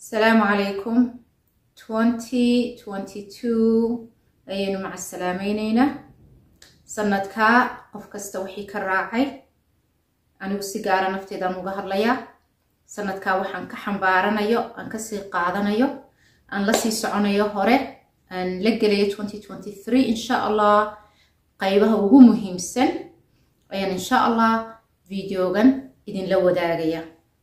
asalaamu calaykum twenty twenty two ayaynu maca salaamayneynaa sanadkaa qof kasta wixii ka raacay anigu si gaara nafteedaan uga hadlayaa sanadkaa waxaan ka xambaaranayo aan kasii qaadanayo aan lasii soconayo hore aan la gelayo twenty twenty three insha allah qaybaha ugu muhiimsan ayaan insha allah videogan idinla wadaagaya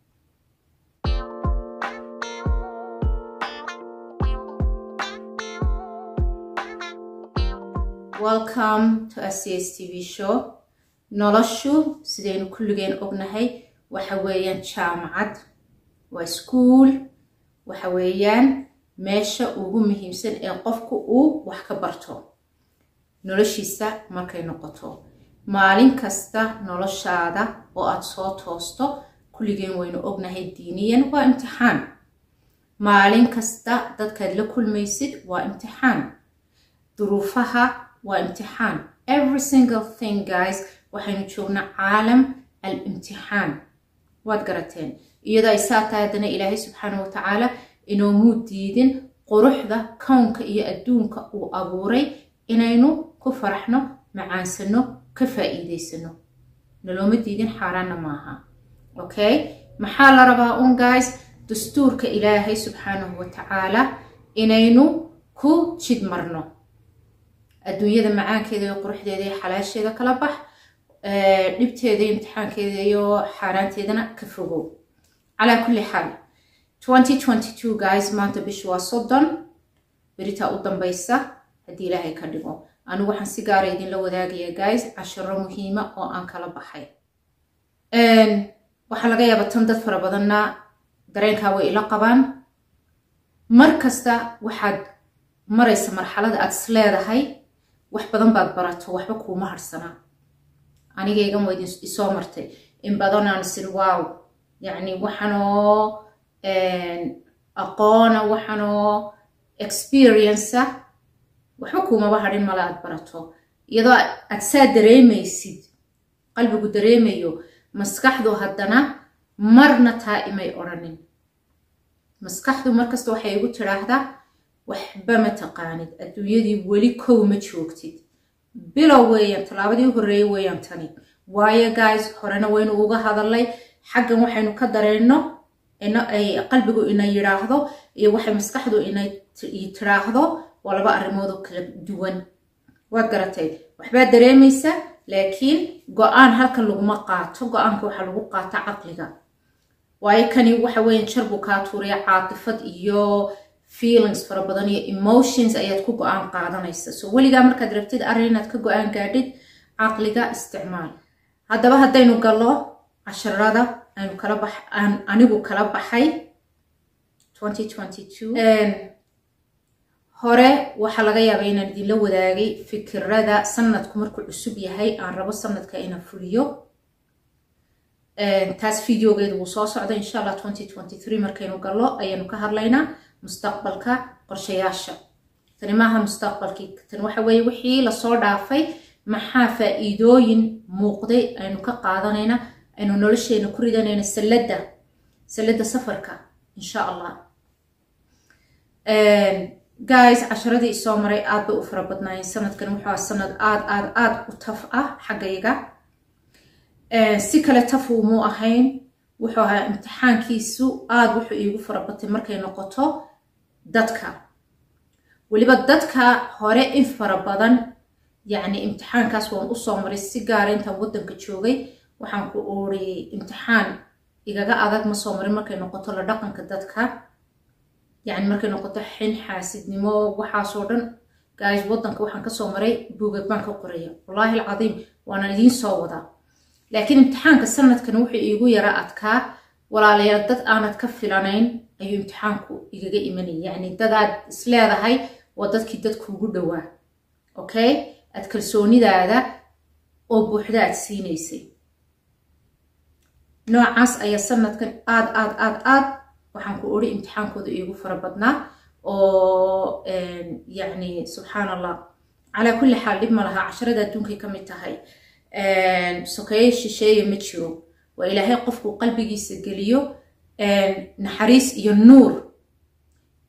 welcome to scs tv show noloshu sidaynu kulligeen ognahay waxa weeyaan jaamacad waa school waxa weeyaan meesha ugu muhiimsan ee qofku uu wax ka barto noloshiisa markay noqoto maalin kasta noloshaada oo aada soo toosto kulligeen waynu ognahay diiniyan waa imtixaan maalin kasta dadkaad la kulmaysid waa imtixaan duruufaha waa imtixaan every single thing guys waxaynu joognaa caalam al imtixaan waad garateen iyadoo ay saa tahay haddana ilaahay subxaana wa tacaala inoomuu diidin quruxda kownka iyo adduunka uu abuuray inaynu ku faraxno macaansano ka faa'iidaysano nalooma diidin xaaraanna maaha okay maxaa la rabaa un guys dastuurka ilaahay subxaanahu wa tacaala inaynu ku jid marno adduunyada macaankeeda iyo quruxdeeda iyo xalaasheeda kala bax dhibteeda iyo imtixaankeeda iyo xaaraanteedana ka fogow calaa kulli xaal twenty twenty two guys maanta bishu waa soddon beritaa u dambaysa haddii ilaahay ka dhigo anigu waxaan si gaara idinla wadaagaya guys casharo muhiima oo aan kala baxay waxaa laga yaaba tan dad fara badanna dareenkaa way ila qabaan mar kasta waxaad maraysa marxalada aad is leedahay wax badan baad barato waxba kuuma harsanaa anigaygan waa isoo martay in badan aan isir wow yacni waxanoo aqoona waxanoo experiencea waxba kuumaba hadhin male aad barato iyadoo aad saa dareemaysid qalbigu dareemayo maskaxdu haddana marna taa imay odhanin maskaxdu markasta waxay igu tidhaahdaa waxba ma taqaanid adduunyadii weli kow ma joogtid bilow weeyaan tallaabadii u horreeyay weeyaan tani waayo guys horena waynu uga hadalnay xaggan waxaynu ka dareenno ay qalbigu ina yidhaahdo iyo waxay maskaxdu inay tidhaahdo waa laba arrimoodoo kala duwan waad garatay waxbaad dareemaysa laakiin go-aan halkan laguma qaato go-aanka waxaa lagu qaata caqliga waayo kani waxa weeyaan jar buu kaa tuuraya caatifad iyo feelings fara badan iyo emotions ayaad ku go-aan qaadanaysa so weligaa markaad rabtid arrin inaad ka go-aan gaadhid caqliga isticmaal haddaba haddaynu gallo casharada aynu kala bax aan anigu kala baxay hore waxaa laga yaabay inaan idinla wadaagay fikirada sanadku markuu cusub yahay aan rabo sanadka inaan fuliyo taas videogeedu wuu soo socda insha allah twenty twenty three markaynu gallo ayaanu ka hadlaynaa mustaqbalka qorshayaasha tani maaha mustaqbalkii tani waxa weeye wixii lasoo dhaafay maxaa faa'iidooyin muuqday aynu ka qaadanayna aynu nolosheena ku ridanayna salladda salladda safarka insha allah guys casharadii isoo maray aad bay u fara badnaayeen sanadkan wuxuu aha sanad aad aad aad u taf ah xaggayga si kale taf umuu ahayn wuxuu ahaa imtixaankiisu aad wuxuu iigu farabatay markay noqoto dadka weliba dadka hore in fara badan yacni imtixaankaas waan usoo maray si gaara intaan waddanka joogay waxaan ku ooriyey imtixaan igaga adag ma soo marin markay noqoto la dhaqanka dadka yacni markay noqoto xin xaasidnimo waxaasoo dhan guys waddanka waxaan kasoo maray buugag baan ka qoraya wallaahi alcadiim waanaan idiin soo wadaa laakiin imtixaanka sanadkan wuxuu iigu yara adkaa walaalayaal dad aanad ka filanayn ayuu imtixaanku igaga imanaya yacni dadaad isleedahay waa dadkii dadkuugu dhowaa okay aad kalsoonidaada oo buuxda aad siinaysay noocaas ayaa sanadkan aad aad aad aad waxaan ku odhi imtixaankooda iigu fara badnaa oo yacni subxaan allah calaa kulli xaal dhib ma laha casharada adduunkay ka mid tahay sokeeye shisheeye ma jiro waa ilaahay qofku qalbigiisa geliyo naxariis iyo nuur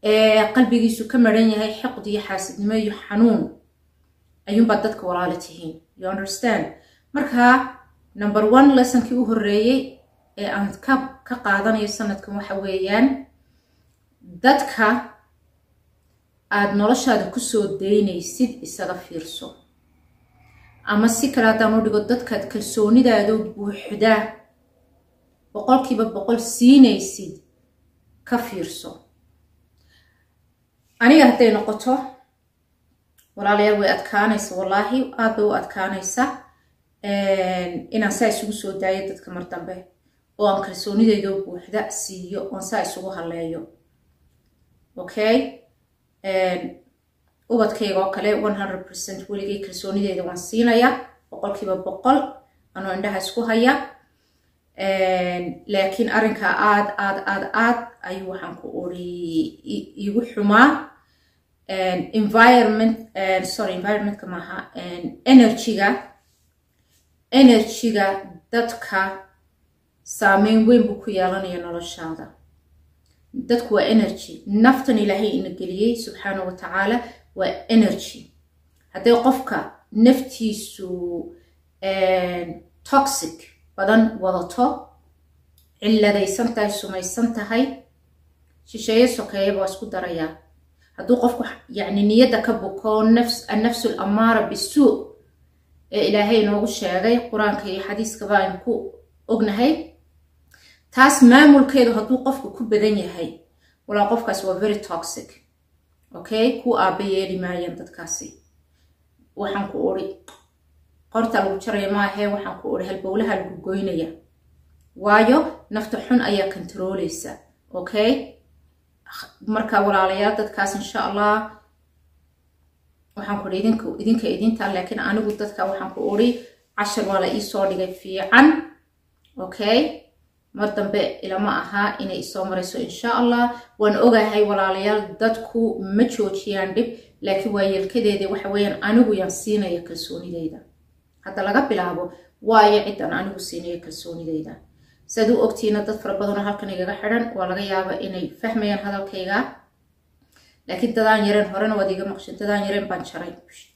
ee qalbigiisu ka maran yahay xiqd iyo xaasidnimo iyo xanuun ayuunbaad dadka walaala tihiin you understand marka number one lessonkii u horreeyey ee aan ka ka qaadanayo sanadkan waxa weeyaan dadka aada noloshaada kusoo daynaysid isaga fiirso ama si kale haddaan u dhigo dadkaad kalsoonidaadoo buuxdaa boqolkiiba boqol siinaysid ka fiirso aniga hadday noqoto walaalayaal way adkaanaysa wallaahi aad bay u adkaanaysa inaan saa isugu soo daayo dadka mar dambe oo aan kalsoonideydoo buuxda siiyo oon saa isugu halleeyo okay ubadkayga oo kale one hundred percent weligay kalsoonideeda waan siinaya boqolkiiba boqol anoo indhaha isku haya laakiin arrinka aad aad aad aad ayuu waxaan ku uri igu xumaa environment sorry environmentka maaha energyga energyga dadka saameyn weyn buu ku yeelanaya noloshaada dadku waa energy naftan ilaahay ina geliyey subxaana wa tacaala waa energy hadday qofka naftiisu toxic badan wadato cilladaysan tahay sumaysan tahay shisheeye sokeeyaba waa isku darayaa hadduu qofku yacni niyadda ka buko nafs annafsu alamaara bisuu ee ilaahay inoogu sheegay qur-aanka iyo xadiiskaba aynu ku ognahay taas maamulkeedu hadduu qofku ku badan yahay walaa qofkaas waa very toxic okay ku aaba yeeli maayaan dadkaasi waxaan ku uri qorta lagu jaraya maahee waxaan ku uri halbowlaha lagu goynaya waayo nafta xun ayaa kontarooleysa okay marka walaalayaal dadkaas insha allah waxaan ku uri idinka idinka idinta laakiin anigu dadka waxaan ku uri cashar waa la iisoo dhigay fiican okay mar dambe ilama ahaa inay isoo marayso insha allah waan ogahay walaalayaal dadku ma joojiyaan dhib laakiin waa yeelkadeeda waxa weeyaan anigu yaan siinaya kalsoonideyda hadda laga bilaabo waayo ciddan anigu siinaya kalsoonideyda siaad u ogtiina dad fara badanoo halkan igaga xidhan waa laga yaaba inay fahmayaan hadalkayga laakiin dadaan yareen horena waad iga maqshin dadaan yareen baan jaray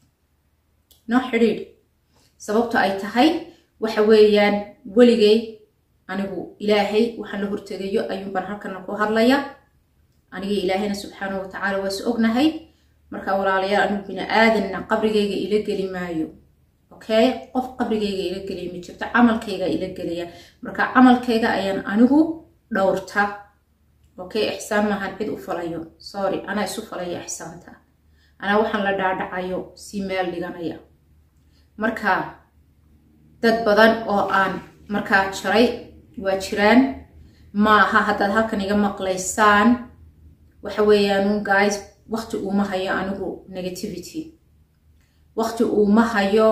no xidhiidh sababto ay tahay waxa weeyaan weligay anigu ilaahay waxaan la hortegayo ayuunbaan halkana ku hadlaya aniga ilaahayna subxaana wa tacaala waa is ognahay marka walaalayaal anigu bini aadanna qabrigayga ila geli maayo okay qof qabrigayga ila geliya ma jirto camalkayga ila gelaya marka camalkayga ayaan anigu dhowrta okay ixsaan maahan cid u falayo sorry anaa isu falaya ixsaanta anaa waxaan la dhaadhacayo si meel dhiganaya marka dad badan oo aan markaa jaray waa jiraan maaha haddaad halkan iga maqlaysaan waxa weeyaan guys waqti uuma hayo anigu negativity waqti uuma hayo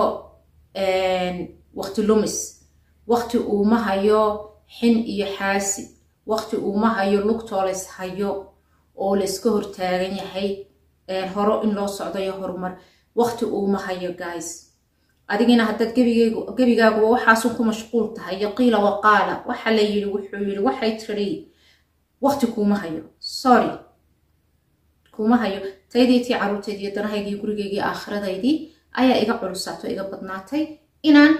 waqti lumis waqti uuma hayo xin iyo xaasi waqti uuma hayo lugtoo lays hayo oo layska hortaagan yahay horo in loo socdayo horumar waqti uuma hayo guys adigina haddaad gebigaaguba waxaasun ku mashquul tahay iyo qiila waqaala waxa la yidhi wuxuu yidhi waxay tiri waqti kuuma hayo sorry kuuma hayo taydiitii caruurteydii iyo danahaygii gurigeygii aakhiradaydii ayaa iga culusaato iga badnaatay inaan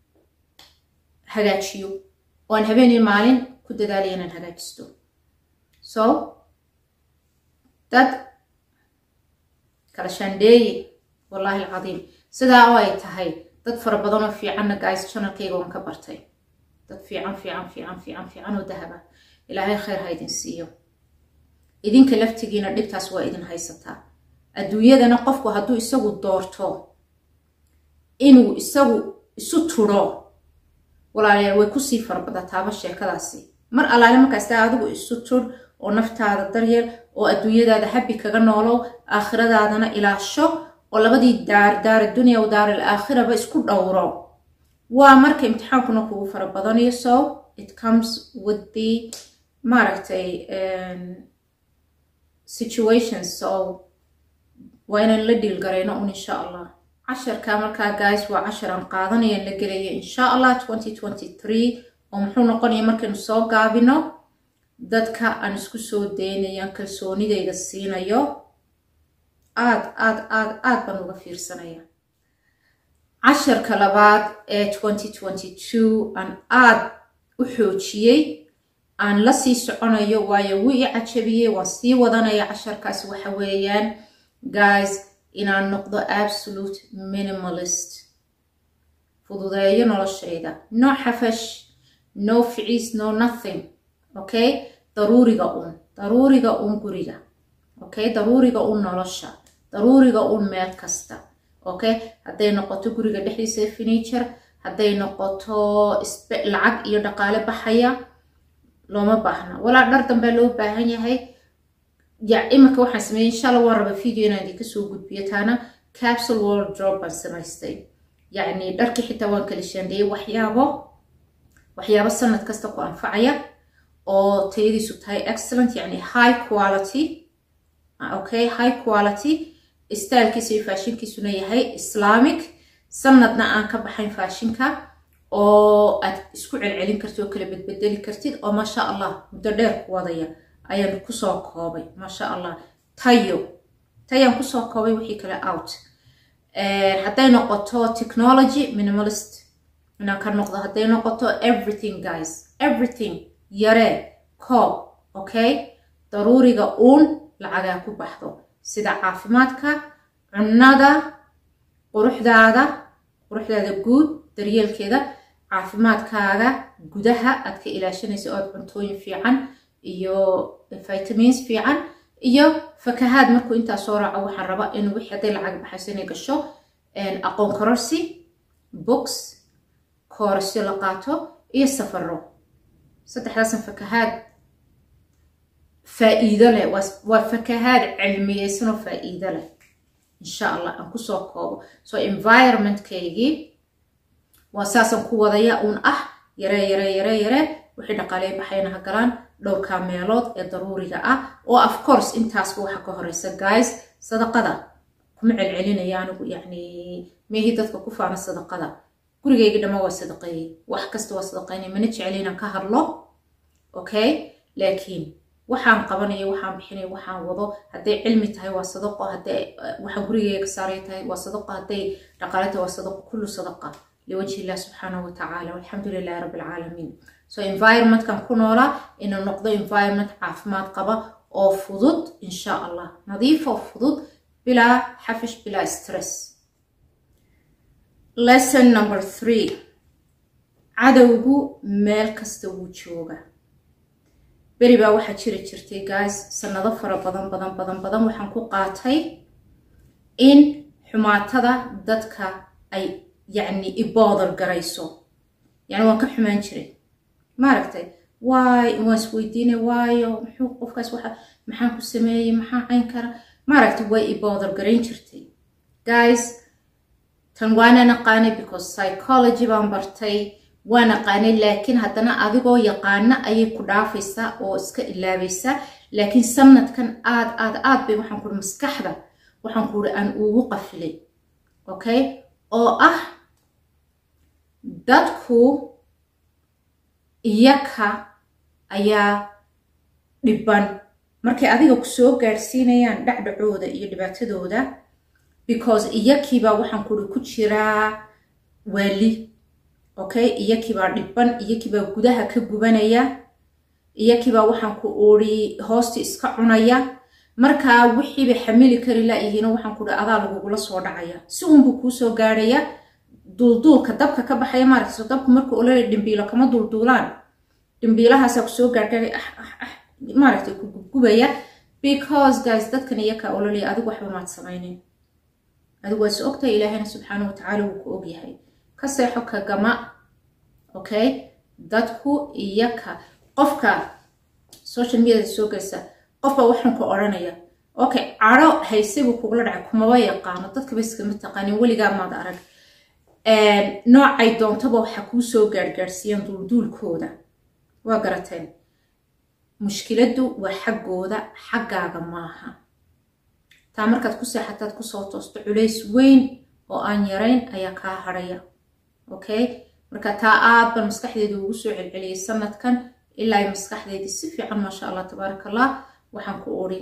hagaajiyo oo aan habeenii maalin ku dadaalaya inaan hagaajisto so dad kala shaandheeye wallaahi alcadiim sidaa oo ay tahay dad fara badanoo fiicanna guys janalkayga waan ka bartay dad fiican fiican fiican fiican fiican oo dahaba ilaahay khayr ha idin siiyo idinka laftigiina dhibtaas waa idin haysataa adduunyadana qofku hadduu isagu doorto inuu isagu isu turo walaalayaal way kusii farabadataaba sheekadaasi mar allaale markaasta adigu isu tur oo naftaada daryeel oo adduunyadaada habi kaga noolow aakhiradaadana ilaasho oo labadii daar daar addunya wa daar alaakhiraba isku dhowro waa marka imtixaankuna kugu fara badanayo so it comes with the maaragtay situations so waa inaan la dhiil garayno un insha allah casharka markaa guys waa cashar aan qaadanayaan la gelaya insha allah twenty twenty three oo muxuu noqonaya markaynu soo gaabino dadka aan isku soo daynayaan kalsoonidayda siinayo aad aad aad aad baan uga fiirsanaya casharka labaad ee aan aad u xoojiyey aan la sii soconayo waayo wuu i cajabiyey waan sii wadanaya casharkaas waxa weeyaan guys inaan noqdo absolute minimalist fududeeyo noloshayda no xafash no ficiis no nothing okay daruuriga un daruuriga un guriga okay daruuriga un nolosha daruuriga un meel kasta okay hadday noqoto guriga dhexdiisa furniture hadday noqoto lacag iyo dhaqaale baxaya looma baahna walaa dhar dambea loo baahan yahay iminka waxaan sameeyey inshallah waan raba video inaan idinka soo gudbiyo taana capsule wardrobe baan samaystay yacni dharkii xitaa waan kala shaandheeyey waxyaabo waxyaabo sanad kasta ku anfacaya oo tayadiisu tahay excellent yacni high quality okay high quality stylkiisa iyo faashinkiisuna yahay islamic sanadna aan ka baxayn faashinka oo aad isku celcelin kartid oo kala bedbedeli kartid oo maasha allah muddo dheer ku wadaya ayaan kusoo koobay maasha allah tayo tayaan kusoo koobay wixii kale out hadday noqoto technology minimalist inaan ka noqdo hadday noqoto everything guys everything yaree koob okay daruuriga uun lacagaa ku baxdo sida caafimaadka cunnada quruxdaada quruxdaada guud daryeelkeeda caafimaadkaaga gudaha aad ka ilaashanaysa ood cuntooyin fiican iyo vitamins fiican iyo fakahaad markuu intaa soo raaco waxaan raba in wixii hadday lacag baxayso inay gasho aqoon kororsi books koorasyo la qaato iyo safaro saddexdaasan fakahaad faa'iido leh waa fakahaad cilmiyeysanoo faa'iido leh insha allah aan kusoo koobo so environmentkaygii waa saasaan ku wadaya uun ah yaree yaree yaree yaree wixii dhaqaaley baxayna ha galaan dhowrkaa meelood ee daruuriga ah oo of course intaasba waxa ka horeysa guys sadaqada kuma celcelinaya anigu yacni meehii dadka ku faana sadaqada gurigayga dhamma waa sadaqeeyey wax kasta waa sadaqeynay mana jeceli inaan ka hadlo okay laakiin waxaan qabanayo waxaan bixinayo waxaan wado hadday cilmi tahay waa sadaqo hadday waxaan gurigayga ka saaray tahay waa sadaqo hadday dhaqaale tahay waa sadaqo kullu sadaqa liwajhi illah subxaanahu watacaala walxamdu lilahi rabbi alcaalamiin so environmentkan ku noolaa inuu noqdo environment caafimaad qaba oo fudud insha allah nadiif oo fudud bilaa xafish bilaa stress lesson number three cadowgu meel kasta wuu jooga beri baa waxaa jiri jirtay guys sanado fara badan badan badan badan waxaan ku qaatay in xumaatada dadka ay yacni iboodar garayso yacni waan ka xumaan jiray maaragtay waay waan isweydiinay waayo muxuu qofkaas waxa maxaan ku sameeyey maxaa cayn kara maaragtay way iboodar garayn jirtay guys tan waana naqaanay because psychology baan bartay waa naqaanay laakiin haddana adigoo yaqaana ayay ku dhaafaysaa oo iska ilaabaysaa laakiin sanadkan aad aad aad bay waxaan kuhi maskaxda waxaan kuhi aan ugu qafilay okay oo ah dadku iyaka ayaa dhiban markay adiga ku soo gaadhsiinayaan dhacdhacooda iyo dhibaatadooda because iyakiibaa waxaan kuhi ku jiraa waali okay iyakiibaa dhiban iyakiibaa gudaha ka gubanaya iyakiibaa waxaan ku uri hoosta iska cunaya markaa wixiiba xamili kari laayihiino waxaan kuhi adaa lagugula soo dhacaya si uunbuu kuu soo gaadhaya duulduulka dabka ka baxaya maaragta so dabku marka ololay dhimbiilo kama duulduulaan dhimbiilahaasaa kusoo gaargaaray ah ah ah maaragtay ku gubgubaya because guys dadkan iyakaa ololaya adigu waxba maad samaynin adigu waa is ogtahay ilaahayna subxaana watacaala wuu ku ogyahay ka seexo ka gama okay dadku iyaka qofka social mediada soo geysa qofba waxaan ku odhanaya okay caro hayse buu kugula dhacay kumaba yaqaano dadkaba iskama taqaanin weligaa maad arag noocay doontaba waxaa kuu soo gaargaarsiiyaan duulduulkooda waa garateen mushkiladdu waa xaggooda xaggaaga maaha taa markaad ku seexataad kusoo toosto culays weyn oo aan yarayn ayaa kaa hadhaya okay marka taa aad baan maskaxdeedu ugu soo celceliyay sanadkan ilaa ay maskaxdeydii si fiican maasha allah tabaaraka allah waxaan ku uri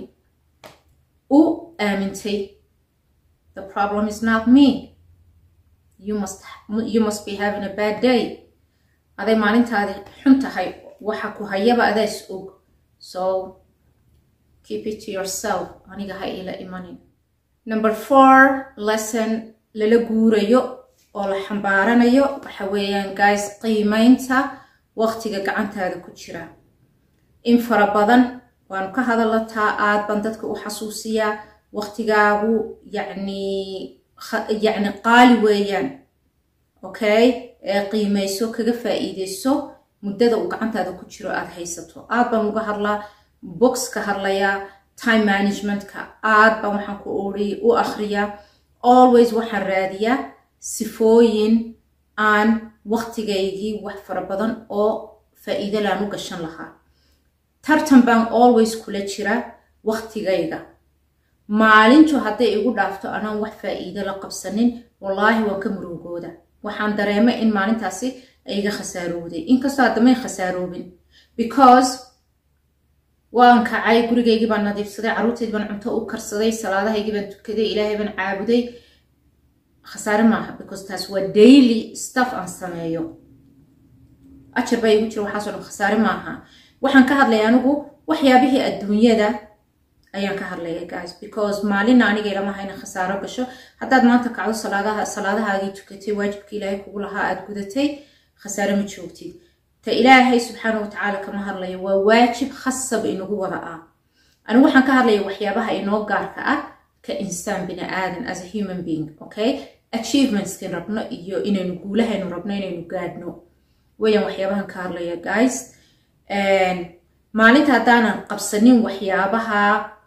u aamintay the problem is not me you must, you must be having a bad day aday maalintaadi xun tahay waxa ku hayaba adaa is og so keep it to yourself aniga ha ila imanin number four lesson lala guurayo oo la xambaaranayo waxa weeyaan guys qiimeynta waqtiga gacantaada ku jira in fara badan waanu ka hadalataa aad baan dadka u xasuusiyaa waqtigaagu yacni yacni qaali weeyaan okay ee qiimeyso kaga faa'iideyso muddada uu gacantaada ku jiro aada haysato aad baan uga hadlaa box ka hadlayaa time managementka aad baan waxaan ku ori u akhriyaa always waxaan raadiyaa sifooyin aan waqtigaygii wax fara badan oo faa'iido laan u gashan lahaa tartan baan always kula jira waqtigayga maalintu hadday igu dhaafto anaan wax faa'iido la qabsanin wallaahi waan ka murugooda waxaan dareemay in maalintaasi iga khasaarowday inkastoo haddamay khasaaroobin because waan kacay gurigaygii baan nadiifsaday carruurtaydii baan cunto u karsaday salaadahaygii baan tukaday ilaahay baan caabuday khasaare maaha because taas waa daily stuff aan sameeyo ajar baa igu jira waxaasoo dhan khasaare maaha waxaan ka hadlaya anigu waxyaabihii adduunyada ayaan ka hadlaya guys because maalina aniga ilama hayna khasaaro gasho haddaad maanta kacdo salaadaha salaadahaagii tukatay waajibka ilaahay kugu lahaa aad gudatay khasaare ma joogtid ta ilaahay subxaana watacaala kama hadlayo waa waajib khasab inagu wada ah anigu waxaan ka hadlaya waxyaabaha inoo gaarka ah ka insaan bini aadan as a human being okay achievementskin rabno iyo inaynu guulahaynu rabno inaynu gaadhno weyaan waxyaabahan ka hadlaya guys maalinta haddaanan qabsanin waxyaabaha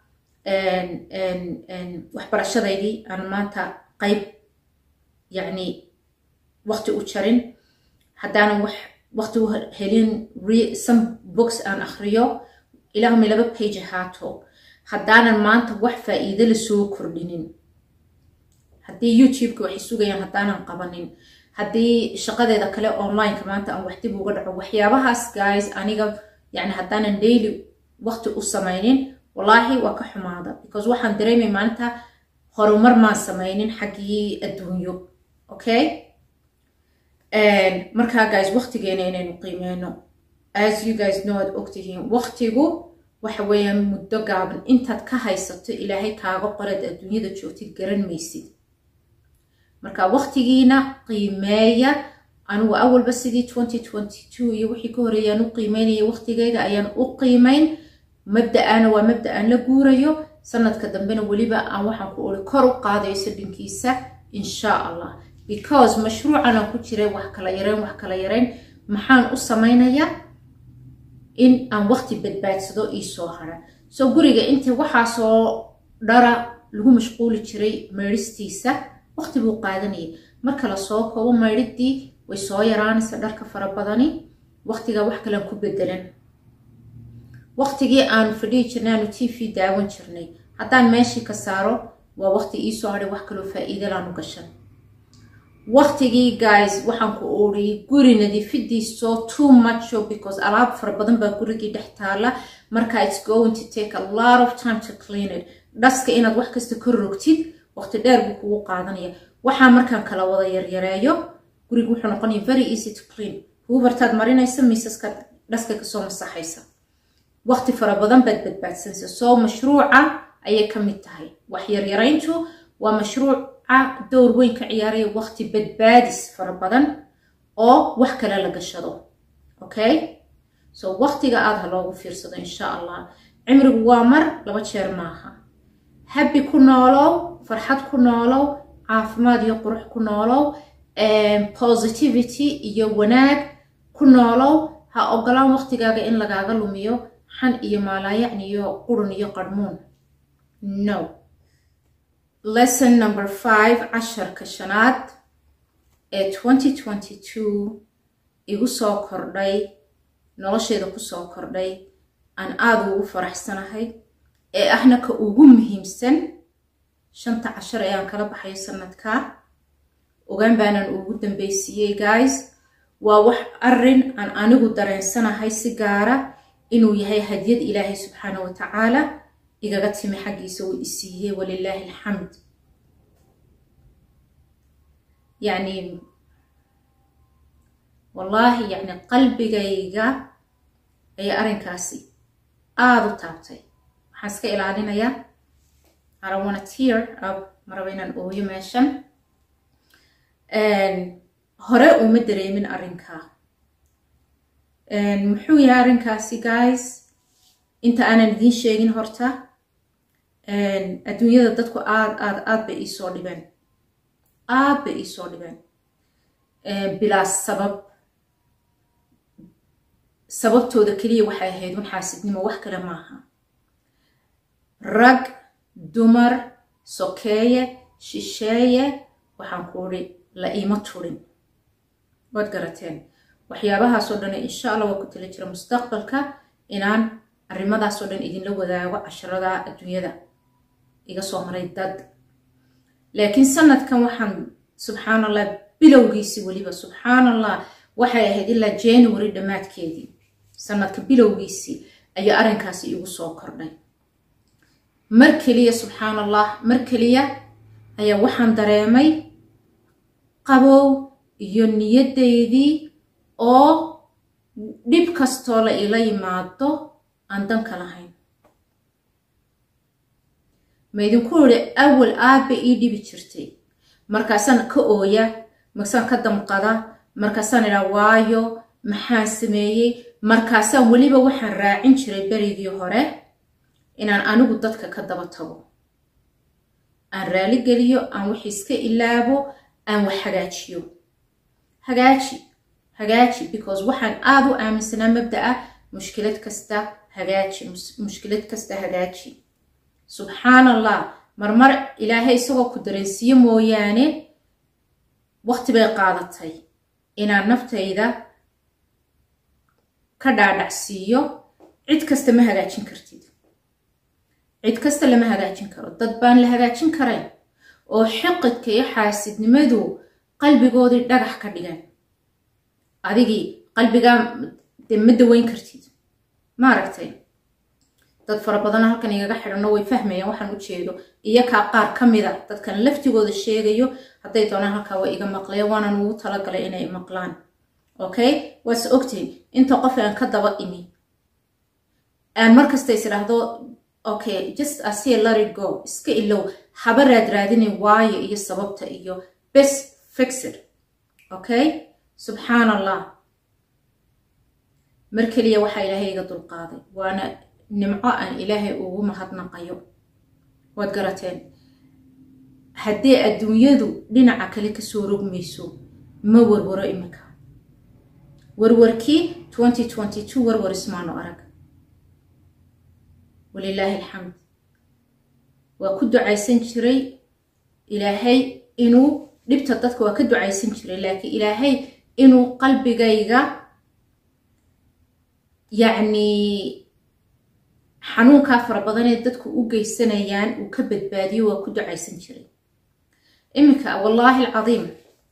waxbarashadaydii aan maanta qayb yacni waqti u jarin haddaanan wax waqti u helin some books aan akhriyo ilaahumay laba page ahaato haddaanan maanta wax faa'iido la soo kordhinin haddii youtubeka waxay sugayaan haddaanan qabanin haddii shaqadeeda kale onlineka maanta aan wax dib uga dhaco waxyaabahaas guys aniga yani haddaanan daily waqti u samaynin wallaahi waa ka xumaada because waxaan dareemay maalinta horumar maan samaynin xaggii adduunyo okay markaa guys waqtigeena inaynu qiimeyno as you guys know aad ogtihiin waqtigu waxa weeyaan muddo gaaban intaad ka haysato ilaahay kaaga qoreed adduunyada joogtid garan maysid marka waqtigiina qiimeeya anigu awalba sidii twenty twenty two iyo wixii ka horeeyaan u qiimeynaya waqtigeyga ayaan u qiimeyn mabda-aana waa mabda-aan la guurayo sanadka dambena weliba aan waxaan ku ori kor u qaadayo sadhinkiisa insha allah because mashruucan aan ku jiray wax kala yareyn wax kala yareyn maxaan u samaynayaa in aan waqti badbaadsado iisoo hara soo guriga inta waxaasoo dhara lagu mashquuli jiray meydhistiisa waqti buu qaadanayay marka la soo koobo maydhidii way soo yaraanaysa dharka fara badani waqtigaa wax kalean ku bedelan waqtigii aanu fadhihi jirnay aanu t v daawan jirnay haddaan meeshii ka saaro waa waqti iisoo hadhay wax kaloo faa'iidalaanu gashan waqtigii guys waxaan ku ooriyey guri nadiifidiiso too mucho because alaab fara badan baa gurigii dhex taala marka it's going to take a lot of time to clean it dhaska inaad wax kasta ka rogtid waqti dheer buu kugu qaadanaya waxaa markaan kala wada yaryareeyo gurigu wuxuu noqonaya very easy to clean huubartaad marinaysa miisaska dhaska kasoo masaxaysa waqti fara badan baad badbaadsanaysa soo mashruuca ayay ka mid tahay wax yaryarayntu waa mashruuca dowr weyn ka ciyaaraya waqti badbaadis fara badan oo wax kale la gashado okay so waqtiga aada ha loogu fiirsado insha allah cimrigu waa mar laba jeer maaha habbi ku noolow farxad ku noolow caafimaad iyo qurux ku noolow positivity iyo wanaag ku noolow ha ogolaan waqtigaaga in lagaaga lumiyo xan iyo maalaayacni iyo qurun iyo qarmuun no lesson number five casharka shanaad ee twenty twenty two igu soo kordhay nolosheeda kusoo kordhay aan aada ugu faraxsanahay ee ahna ka ugu muhiimsan shanta cashar ayaan kala baxayo sanadka ogaan baanaan ugu dambeysiiyey guys waa wax arin aan anigu dareensanahay si gaara inuu yahay hadyad ilaahay subxaana wa tacaala igaga timi xaggiisa uu isiiyey walilaahi alxamd yacni wallaahi yacni qalbigayga ayaa arrinkaasi aada u taabtay waxaan iska ilaalinayaa arawana tear up maraba inaan ooyo meeshan hore uma dareemin arrinkaa muxuu yahay arrinkaasi guys inta aanan idiin sheegin horta adduunyada dadku aad aad aad bay iisoo dhibeen aad bay iisoo dhibeen bilaa sabab sababtooda keliya waxay ahayd un xaasidnimo wax kale maaha rag dumar sokeeye shisheeye waxaan ku udhi la iima turin waad garateen waxyaabahaasoo dhan insha allah waa ku tala jira mustaqbalka inaan arrimadaasoo dhan idinla wadaago casharada adduunyada iga soo maray dad laakiin sanadkan waxaan subxaan allah bilowgiisii weliba subxaan allah waxay ahayd ilaa january dhammaadkeedii sanadka bilowgiisii ayaa arrinkaasi igu soo kordhay mar keliya subxaan allah mar keliya ayaa waxaan dareemay qabow iyo niyaddaydii oo dhib kastoo la ila yimaado aan danka lahayn ma idinku idhi awal aabba ii dhibi jirtay markaasaan ka ooya markaasaan ka damqada markaasaan idhaa waayo maxaan sameeyey markaasaan weliba waxaan raacin jiray berigii hore inaan anigu dadka ka daba tago aan raali geliyo aan wax iska ilaabo aan wax hagaajiyo hagaaji hagaaji because waxaan aada u aaminsanaa mabda ah mushkilad kasta hagaaji mushkilad kasta hagaaji subxaan allah marmar ilaahay isagoo ku dareensiiyo mooyaane waqti bay qaadatay inaan naftayda ka dhaadhacsiiyo cid kasta ma hagaajin kartid cid kasta lama hagaajin karo dad baan la hagaajin karayn oo xiqidka iyo xaasidnimadu qalbigoodii dhagax ka dhigan adigii qalbigaa de ma daweyn kartid ma aragtay dad fara badan halkan igaga xidhanno way fahmayaan waxaan u jeedo iyo kaa qaar ka mida dadkan laftigooda sheegayo hadday doonaan halkaa waa iga maqleen waanan ugu talagalay inay maqlaan okay waase ogtiin inta qof aan ka daba imi aan markasta is idhaahdo okay just asia let it go iska ilow haba raad raadinin waayo iyo sababta iyo bes fixid okay subxaan allah mar keliya waxaa ilaahay iga dulqaaday waana nimco aan ilaahay ugu mahadnaqayo waad garateen haddii adduunyadu dhinaca kale kasoo rogmayso ma warwaro iminka warwarkii twenty twenty two warwar ismaano arag walilaahi alxamd waa ku ducaysan jiray ilaahay inuu dhibta dadka waa ka ducaysan jiray laakiin ilaahay inuu qalbigayga yacni xanuunkaa fara badanee dadku u geysanayaan uu ka badbaadiyo waa ku ducaysan jiray iminka wallaahi alcadiim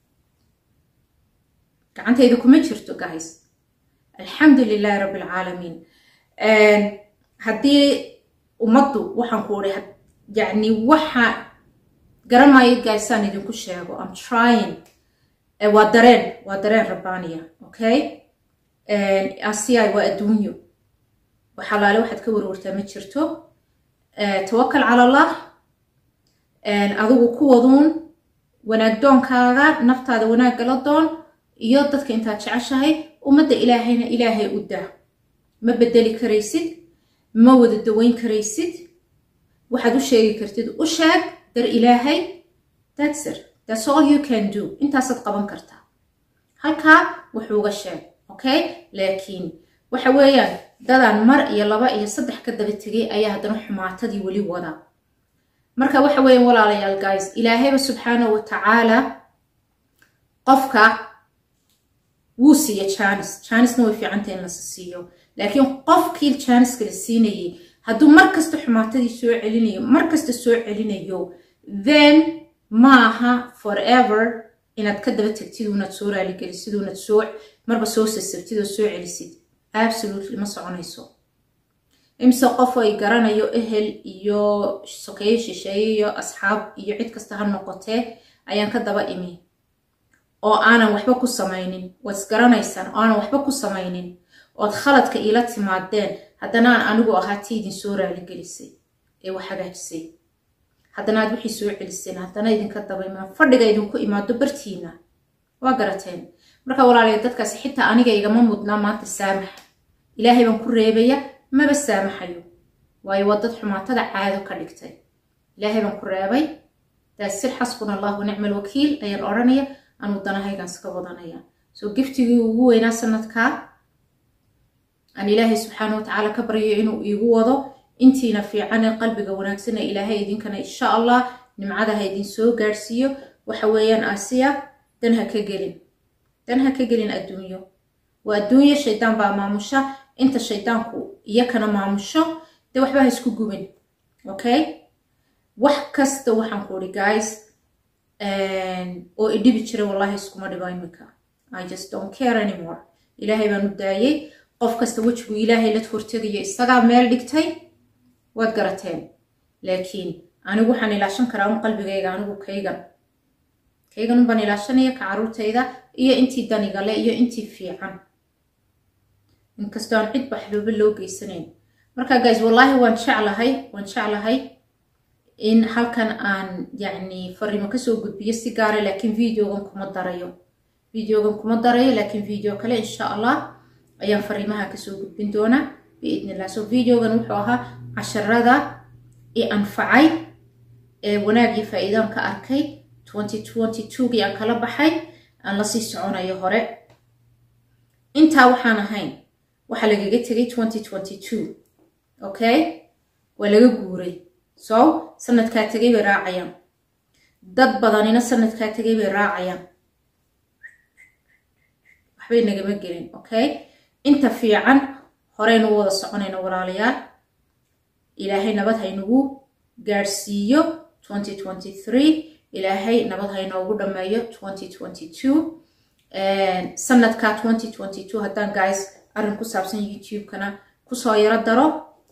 gacantayda kuma jirto guys alxamdu lilaahi rabbi alcaalamiin haddii ummaddu waxaan ku uri yacni waxa garamayo gaysaan idinku sheego am trying waa dareen waa dareen rabbaaniya okay asiya waa adduunyo waxalaale waxaad ka warwartaa ma jirto tawakal cala allah adigu ku waduun wanaag doonkaaga naftaada wanaagga la doon iyo dadka intaad jeceshahay ummadda ilaahayna ilaahay u daa ma bedeli karaysid ma wada daweyn karaysid waxaad u sheegi kartid u sheeg dar ilaahay thatsir that's all you can do intaasaad qaban kartaa halkaa wuxuuga sheeg okay laakiin waxa weeyaan dadaan mar iyo laba iyo saddex ka daba tegay ayaa haddana xumaatadii weli wada marka waxa weeyaan walaalayaal guys ilaahayba subxaanahu wa tacaala qofka wuu siiya janis janisna way fiicanta in lasi siiyo laakiin qofkii janiska la siinayay hadduu mar kasta xumaatadii soo celinayo mar kasta soo celinayo then maaha forever inaad ka daba tegtid unaad soo raaligelisid unaad soo marba soo sasabtid oo soo celisid absolutely ma soconayso imse qof ay garanayo ehel iyo sokeeye shisheeye iyo asxaab iyo cid kasta ha noqotee ayaan ka daba imi oo aanan waxba ku samaynin waad isgaranaysaan oo aanan waxba ku samaynin ood khaladka iila timaadeen haddana aan anigu ahaa tii idin soo raaligelisay ee wax hagaajisay haddana aad wixii soo celiseen haddana idinka daba imaan fadhiga idinku imaado bartiina waa garateen marka walaalayaal dadkaasi xitaa aniga igama mudnaa maanta saamax ilaahay baan ku reebaya maba saamaxayo waayo waa dad xumaatada caado ka dhigtay ilaahay baan ku reebay daasir xasbuna allahu nicma alwakiil ayaan odhanaya anuu danahaygaan iska wadanaya soo giftigii ugu weynaa sanadkaa aan ilaahay subxaana wa tacaala ka baryayo inuu iigu wado intiina fiican ee qalbiga wanaagsana ilaahay idinkana insha allah nimcada ha idin soo gaadhsiiyo waxa weeyaan asiya dan ha ka gelin dan ha ka gelin adduunyo waa adduunyo shaydaan baa maamusha inta shaydaanku iyakana maamusho dee waxba ha isku gubin okay wax kasta waxaan ku uri guys oo idhibi jira wallahi iskuma dhibo iminka i just don't care anymore ilaahay baan u daayey qof kasta wejigu ilaahay la hortegayo isagaa meel dhigtay waad garateen laakiin anigu waxaan ilaashan karaa un qalbigayga anigu kaygan kaygan unbaan ilaashanaya ka caruurtayda iyo intii danigale iyo intii fiican inkastoo aan cid baxdooba loo geysanayn marka guys wallaahi waan jeclahay waan jeclahay in halkan aan yacni fariimo kasoo gudbiyo si gaara laakiin videogan kuma darayo videogan kuma darayo laakiin video kale insha allah ayaan fariimaha kasoo gudbin doonaa biidn illah so videogan wuxuu ahaa casharada i anfacay ee wanaagii faa-iidaan ka arkay gii aan kala baxay aan lasii soconayo hore intaa waxaan ahayn waxaa lagaga tegay okay waa laga guuray so sanadkaa tegay bay raacayaan dad badanina sanadkaa tegay bay raacayaan waxbay nagama gelin okay inta fiican horeynu wada soconayno walaalayaal ilaahay nabad haynagu gaadhsiiyo ilaahay nabad haynoogu dhammeeyo sanadka haddaan guys arrin ku saabsan youtube-kana kusoo yaro daro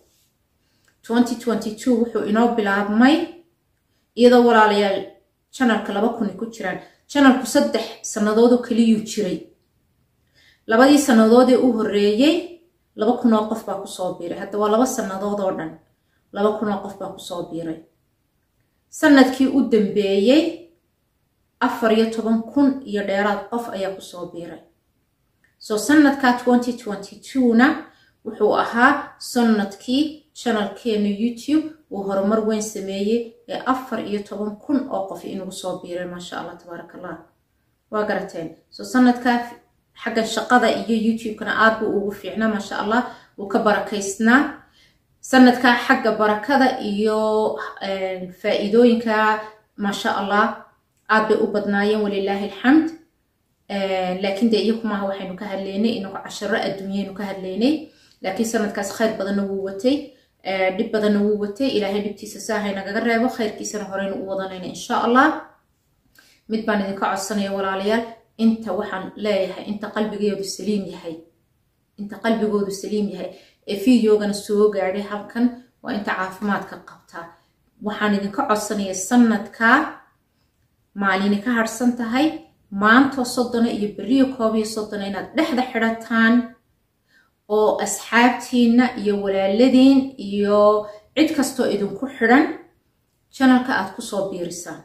wuxuu inoo bilaabmay iyadoo walaalayaal janalka laba kuni ku jiraan janalku saddex sannadoodoo keliyuu jiray labadii sannadoodee u horreeyey laba kun oo qof baa kusoo biiray hadda waa laba sannadood oo dhan laba kun oo qof baa kusoo biiray sanadkii u dambeeyey afar iyo toban kun iyo dheeraad qof ayaa kusoo biiray so sanadka na wuxuu ahaa sanadkii janalkeena youtube uu horumar weyn sameeyey ee afar iyo toban kun oo qof inugu soo biiray maasha allah tabaarak allah waa garateen so sanadkaa xaggan shaqada iyo youtube-kana aad buu ugu fiicnaa maasha allah wuu ka barakaysnaa sanadkaa xagga barakada iyo faa-iidooyinka maasha allah aad bay u badnaayeen walilaahi alxamd laakiin dee iyaku maaha waxaynu ka hadlaynay inagu casharo adduunyaynu ka hadlaynay laakiin sanadkaas khayr badanna wuu watay dhib badanna wuu watay ilaahay dhibtiisa saahay nagaga reebo khayrkiisana horeynu u wadanayna insha allah mid baan idinka codsanaya walaalayaal inta waxaan leeyahay inta qalbigoodu saliim yahay inta qalbigoodu saliim yahay ee videogana soo gaadhay halkan waa inta caafimaadka qabtaa waxaan idinka codsanaya sanadkaa maalini ka harsan tahay maantoo soddona iyo beriyo koob iyo soddona inaad dhexda xidhataan oo asxaabtiinna iyo walaaladiin iyo cid kastoo idinku xidhan janalka aad kusoo biirisaan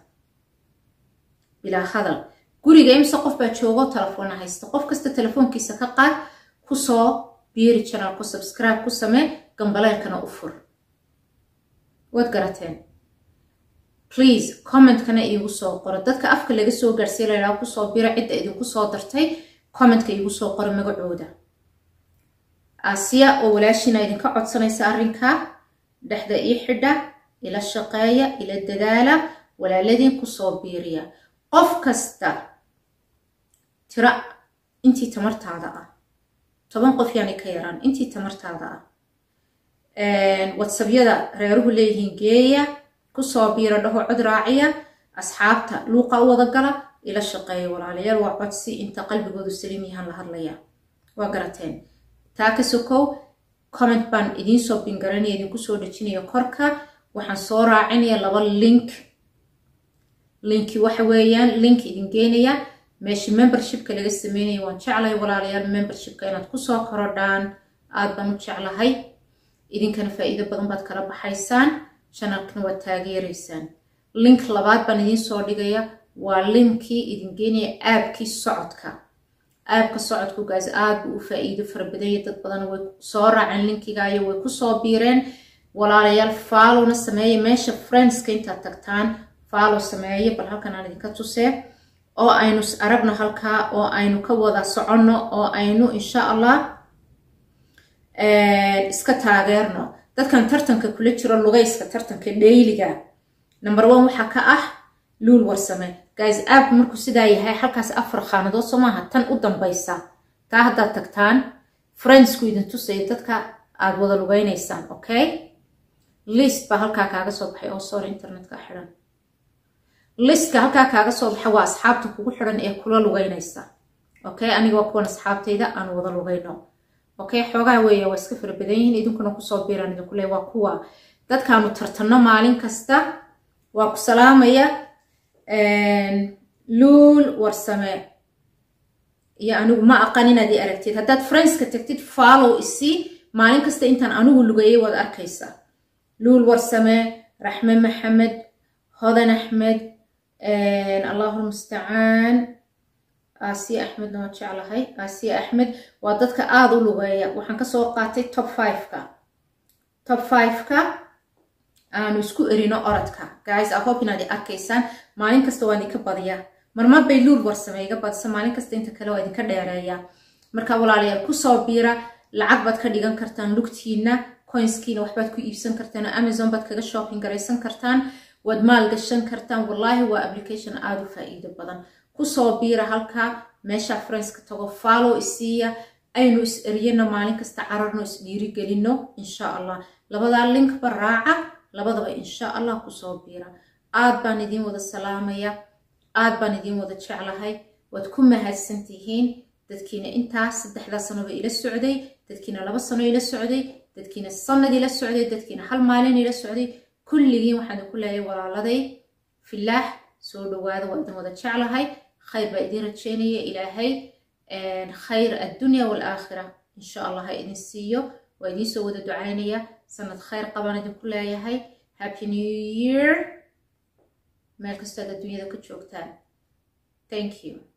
bilaa hadal guriga imse qof baa joogo telefoona haysta qof kasta telefoonkiisa ka qaad kusoo biiri janalku subscribe ku samee gambaleelkana u fur waad garateen please commentkana iigu soo qoro dadka afka laga soo gaarsiiya laydhaha kusoo bira cidda idinku soo dartay commentka iigu soo qoro magacooda asiya oo walaashiina idinka codsanaysa arrinkaa dhexda ii xidha ila shaqeeya ila dadaala walaaladiin kusoo biiriya qof kasta tira intii tamartaada ah toban qof yaanay ka yaraan intii tamartaada ah watsabyada reeruhu leeyihiin geeya kusoo biiro dhaho cod raaciya asxaabta luuqa u wada gala ila shaqeeya walaalayaal waa codsi inta qalbigoodu saliim yahaan la hadlaya waa garateen taa ka sokow comment baan idiin soo bingaranaya idinku soo dhejinaya korka waxaan soo raacinaya laba link linki waxa weeyaan link idin geenaya meesha membershipka laga sameynaya waan jeclahay walaalayaal membershipka inaad kusoo korodhaan aad baan u jeclahay idinkana faa'iido badan baad kala baxaysaan channelkana waad taageeraysaan link labaad baan idiin soo dhigaya waa linkii idin geenaya aabkii socodka aabka socodku gaas aad buu u faa'iido fara badanya dad badan way soo raaceen linkigaayo way kusoo biireen walaalayaal faalowna sameeya meesha friendska intaad tagtaan faalow sameeya bal halkan aan idinka tusee oo aynu aragno halkaa oo aynu ka wada soconno oo aynu insha allah iska taageerno dadkan tartanka kula jiro lugayska tartanka dhayliga number one waxaa ka ah luul warsame guys aabku markuu sidaa yahay halkaas afar khaanadood soo maaha tan u dambaysa taa haddaad tagtaan friendsku idin tusaya dadka aad wada lugaynaysaan okay list baa halkaa kaaga soo baxay oo sorry internetka xiran listka halkaa kaaga soo baxa waa asxaabta kugu xiran ee kula lugaynaysa okay aniga waa kuwan asxaabtayda aan wada lugayno okay xoogaa weeya waa iska fara badan yihiin idinkuna kusoo biiraan idinku le waa kuwa dadkaanu tartanno maalin kasta waa ku salaamaya luul warsame iyo anigu ma aqan inaad i aragtid haddaad friendska tagtid follow isii maalin kasta intaan anigu lugayay waad arkaysaa luul warsame raxme maxamed hodan axmed allahu lmustacaan aasiya axmedna waan jeclahay aasiya axmed waa dadka aada u lugeeya waxaan kasoo qaatay top fiveka top fiveka aanu isku erino orodka guys i hope inaad i arkaysaan maalin kasta waan idinka badiya marmar bay luul warsame iga badisa maalin kasta inta kale waa idinka dheereeya marka walaalayaal kusoo biira lacag baad ka dhigan kartaan lugtiina coinskiina waxbaad ku iibsan kartaan amazon baad kaga shopping garaysan kartaan waad maal gashan kartaan wallaahi waa application aada u faa'iido badan kusoo biira halkaa meesha friendska tago follow isiiya aynu is eryano maalin kasta cararno is dhiirigelino insha allah labadaa linkba raaca labadaba insha allah kusoo biira aad baan idiin wada salaamaya aad baan idiin wada jeclahay waad ku mahadsan tihiin dadkiina intaas saddexdaa sanoba ila socday dadkiina laba sano ila socday dadkiina sanad ila socday dadkiina hal maalin ila socday kulligiin waxaan ku leeyahay walaaladay filaax soo dhawaada waa idin wada jeclahay khayr baa idiin rajeynaya ilaahay khayr addunya waalaakhira insha allah ha idin siiyo waa idiin soo wada ducaynaya sanad khayr qabaan idinku leeyahay happy new year meel kastood adduunyada ka joogtaan thank you